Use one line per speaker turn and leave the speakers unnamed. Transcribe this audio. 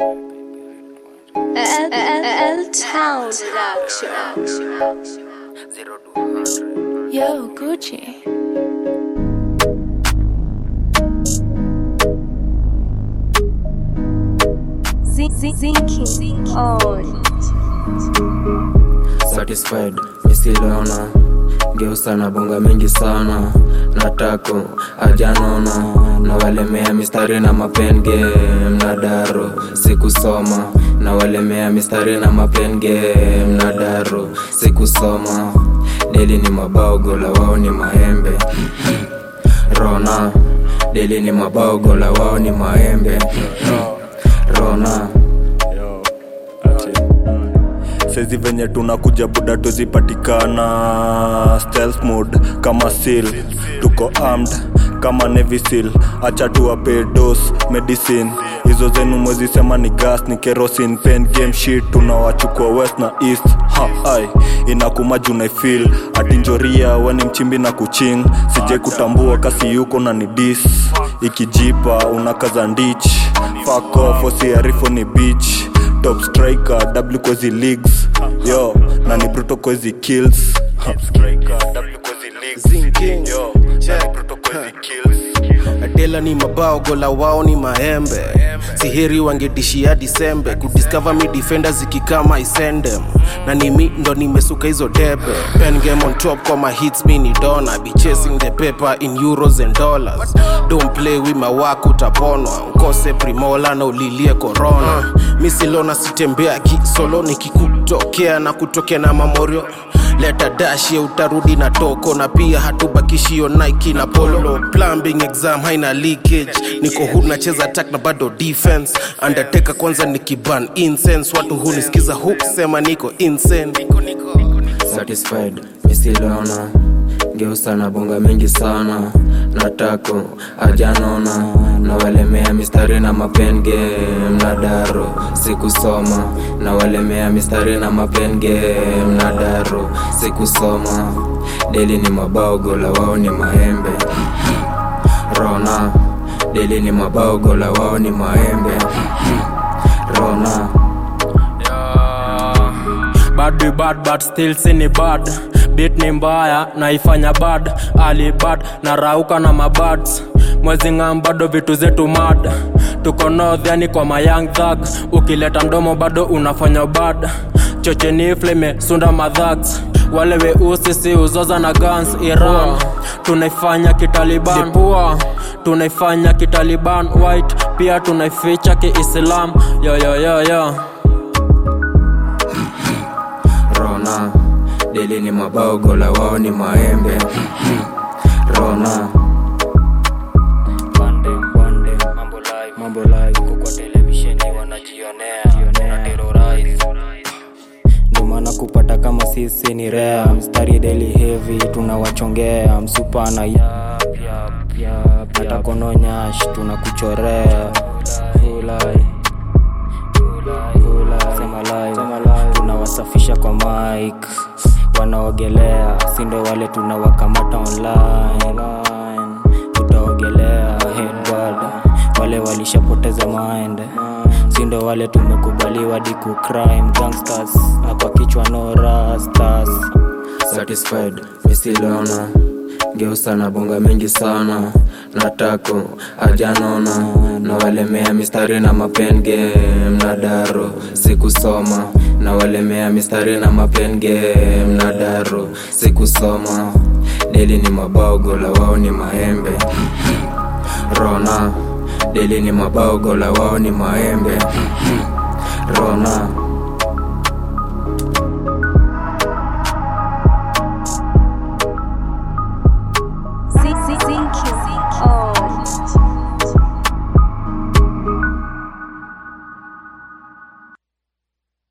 L Town Production. Yo, Gucci. Zinking on.
satisfied misilona geusa na bonga mingi sana natako ajanona nawalemea mistari na mapenge mnadaro sikusoma nawalemea mistari na mapenge mnadaro sikusoma deli ni mabao gola wao ni maembe rona deli ni mabao gola wao ni maembe rona
saizi venye tunakuja buda tuzipatikana stealth mode kama seal tuko armed kama navy seal acha tuwape dos medicine hizo zenu mwezi sema ni gas ni kerosin pen game shit tunawachukua west na east ha ai inakuma junaifil atinjoria weni mchimbi na kuching sije kutambua kasi yuko na ni dis ikijipa unakaza ndich fuck off osiarifo ni beach top striker w kwezi leagues yo na ni bruto kwezi kills top striker w kwezi leagues yo na ni bruto kwezi kills
adela ni mabao gola wao ni maembe siheri wangedishia disembe kudiskava mi defenda zikikama isendem na nimi ndo nimesuka hizo debe pen game on top kwa mahits mi ni dona be chasing the paper in euros and dollars don't play wima wako utaponwa ukose primola na ulilie corona misilona sitembea kisolo nikikutokea na kutokea na mamorio leta dashie utarudi na toko na pia hatubakishio nike na polo plumbing exam haina leakage niko hu nacheza attack na bado defense undertaker kwanza nikiban incense watu hunisikiza husema niko insane
satisfied misilona geusa na bonga mingi sana natako ajanona nawalemea mistari na mapenge mnadaro sikusoma nawalemea mistari na mapenge mnadaro sikusoma deli ni mabao gola wao ni maembe rona deli ni mabao gola wao ni maembe rona
bad be bad but still sini bad bit ni mbaya naifanya bad ali bad na rauka na mabads mwezi ng'am bado vitu zetu mad tuko north yani kwa mayang thug ukileta mdomo bado unafanya bad chocheni flame sunda madhags wale weusi si uzoza na guns iran tunaifanya kitaliban Dipua, tunaifanya kitaliban white pia tunaificha kiislam yoyoyoyo
rona deli ni mabao gola wao ni maembe rona
Bande, bande, mambo live, mambo live, uko kwa televisheni wanajionea, wana terrorize. Ndio maana kupata kama sisi ni rare, mstari daily heavy tunawachongea, msupa na yap yap yap, hata kononyash tunakuchorea. Fulai, fulai, sema live, sema live, tunawasafisha kwa mic, wanaogelea, sindo wale tunawakamata online tutaogelea headbad wale walishapoteza mind sindo wale tumekubaliwa diku crime gangsters na kwa kichwa no rastas
satisfied misilona geusa na bonga mingi sana natako ajanona nawalemea mistari na mapenge mnadaro sikusoma nawalemea mistari na mapenge mnadaro sikusoma deli ni mabao gola wao ni maembe rona deli ni mabao gola wao ni maembe rona